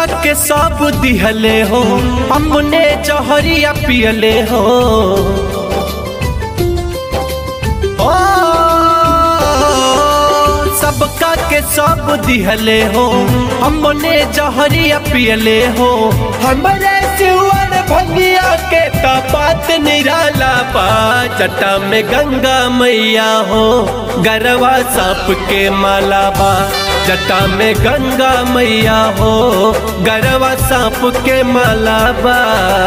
के सब दिहले हो अपने जहरिया पियले हो ओ, सबका के सब दिहले हो हमने जहरिया पियले हो हमरे सिवन भंगिया के तपात निराला पा जटा में गंगा मैया हो गरवा सांप के माला बा जटा में गंगा मैया हो गरवा सांप के माला बा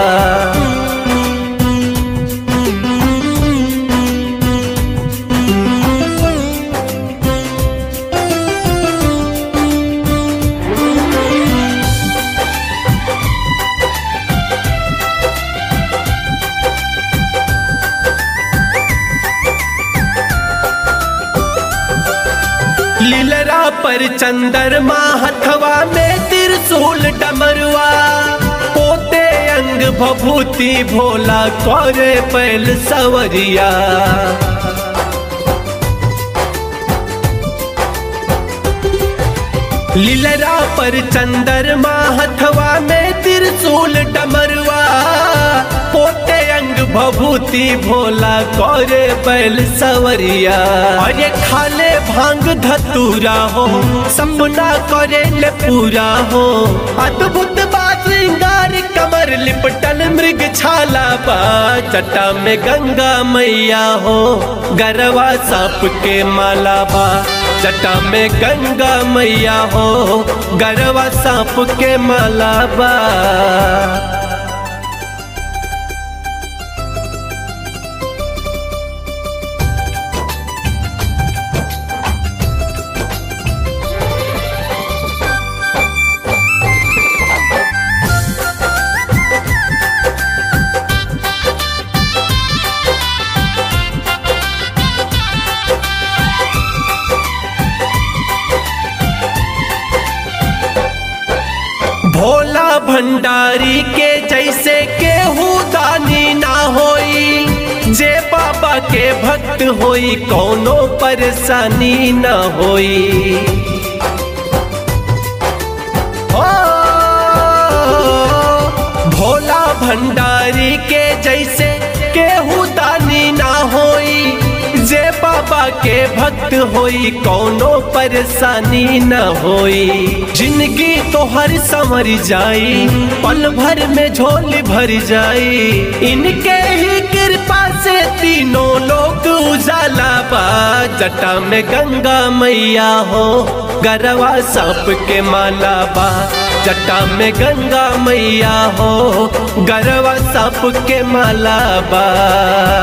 लीलरा पर चंद्रमा हथवा में त्रिशूल डमरुआ पोते अंग भभूति भोला करे पैल सवरिया लीलरा पर चंद्रमा हथवा में त्रिशूल डमरुआ पोते अंग भभूति भोला करे बैल सवरिया अरे खाले भांग धतूरा हो सपना करे ले पूरा हो अद्भुत बात श्रृंगार कमर लिपटल मृग छाला बा चटा में गंगा मैया हो गरवा सांप के माला बा जटा में गंगा मैया हो गरवा सांप के माला बा भोला भंडारी के जैसे केहू दानी ना होई जे बाबा के भक्त होई कौनो परेशानी ना होई ओ, भोला भंडारी के जैसे केहू दानी ना होई जे बाबा के भक्त होई कौनो परेशानी न होई जिंदगी तो हर संवर जाई पल भर में झोली भर जाई इनके ही कृपा से तीनों लोग उजाला बा जटा में गंगा मैया हो गरवा सांप के माला बा जटा में गंगा मैया हो गरवा सांप के माला बा